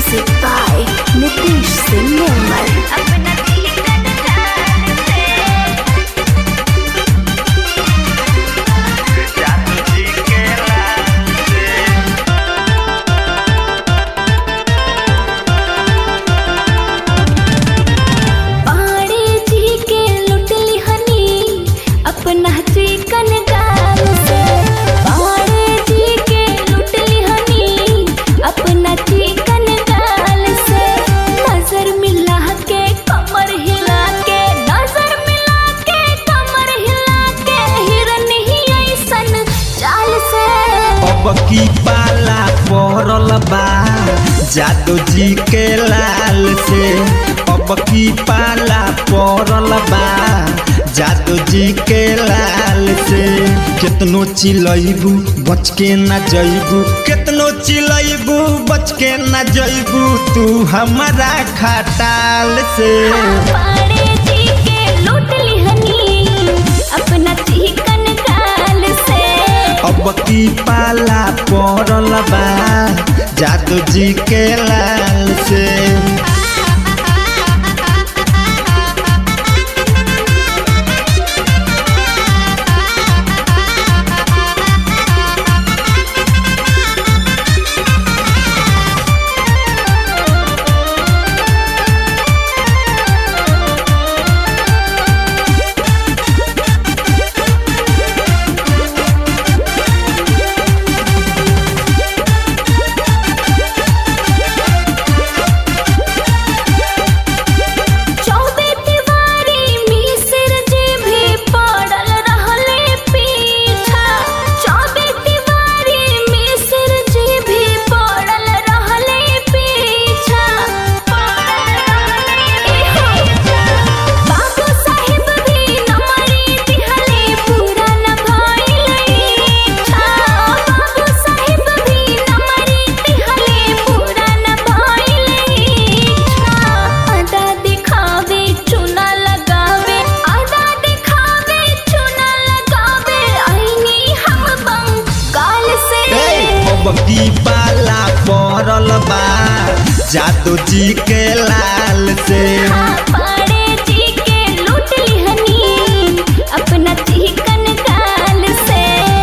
Music by Nitish Singh Nirmal. अपना जीवन जान से जादू जी के लाल से पाड़े जी के लुटली हनी अपना चिकन गाल से पाड़े जी के लुटली हनी अपना चिकन गाल से नजर मिला के कमर हिला के नजर मिला के कमर हिला के हिरन ही ऐसन चाल से अब की पाला पड़ल बा जादू जी के लाल से अब की पाला पड़ल बा जादू जी के लाल से कितनो चिलैबू बच के न जैबू कितनो चिलैबू बच के न जैबू तू हमारा खटाल से पाड़े जी के लुटली हनी अपना चिकन गाल से अब की पाला पड़ल बा जादू जी के लाल से चौबे तिवारी मिसिर जी भी पड़ल रहले पीछा चौबे तिवारी मिसिर जी भी पड़ल रहले पीछा बाबू साहिब भी नमरी दिहले पूरा न भइले इच्छा बाबू साहिब भी नमरी दिहले पूरा न भइले इच्छा आधा दिखावे चुना लगावे आधा दिखावे चुना लगावे आईनी हम बंगाल से अब की पाला पड़ल बा जादू जी के लाल से पाड़े जी के लुटली हनी अपना चिकन गाल से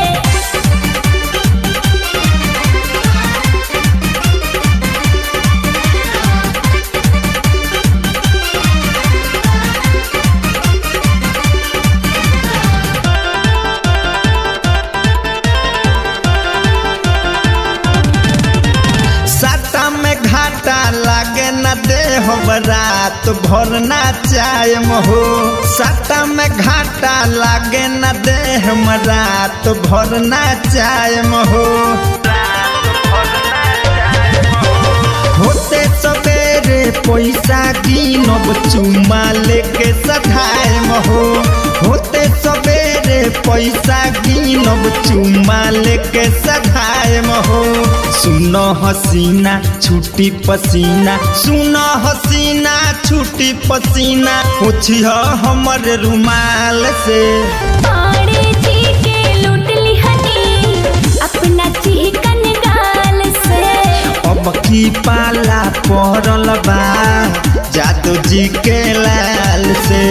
साटा में घाटा लागे न दे हो रात भर ना चाय हो साटा में घाटा लागे न दे हम रात भर ना चाय हो होते सवेरे पैसा कीनब चुमा लेके सधाय हो होते सवेरे पैसा कीनब चुमा लेके सधाय हो सुन हसीना छुट्टी पसीना सुन हसीना छुट्टी पसीना पूछिह हमर रुमाल से पाड़े जी के लुटली हनी अपना चिकन गाल से अब की पाला पड़ल बा जादू जी के लाल से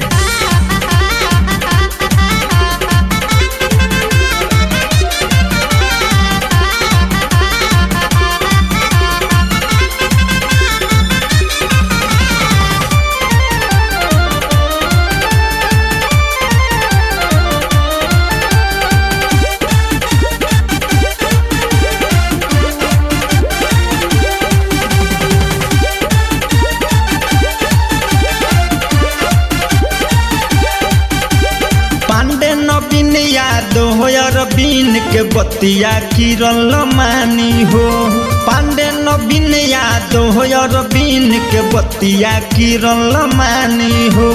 पांडे नवीन यादव अरबीन के बतिया किरल मानी हो पांडे नवीन यादव अरबीन के बतिया किरल मानी हो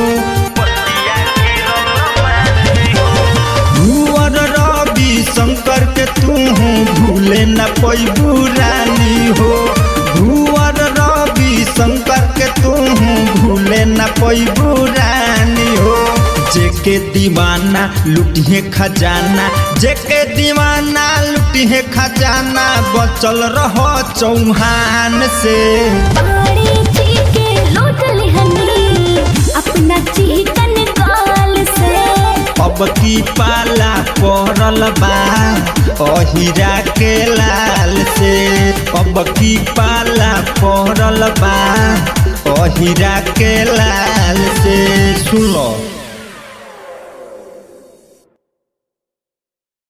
भूअर रवि शंकर के तू भूले न पैबू रानी हो भूअर रवि शंकर के तू भूले न पैबू रानी हो जेके दीवाना लुटिए खजाना जेके दीवाना लुटिए दिहे खजाना बचल रह चौहान से बाड़े जी के लूट लिहनी अपना चिकन गाल से अब की पाला पड़ल बा अहिरा के लाल से अब की पाला पड़ल बा अहिरा के लाल से सुन लो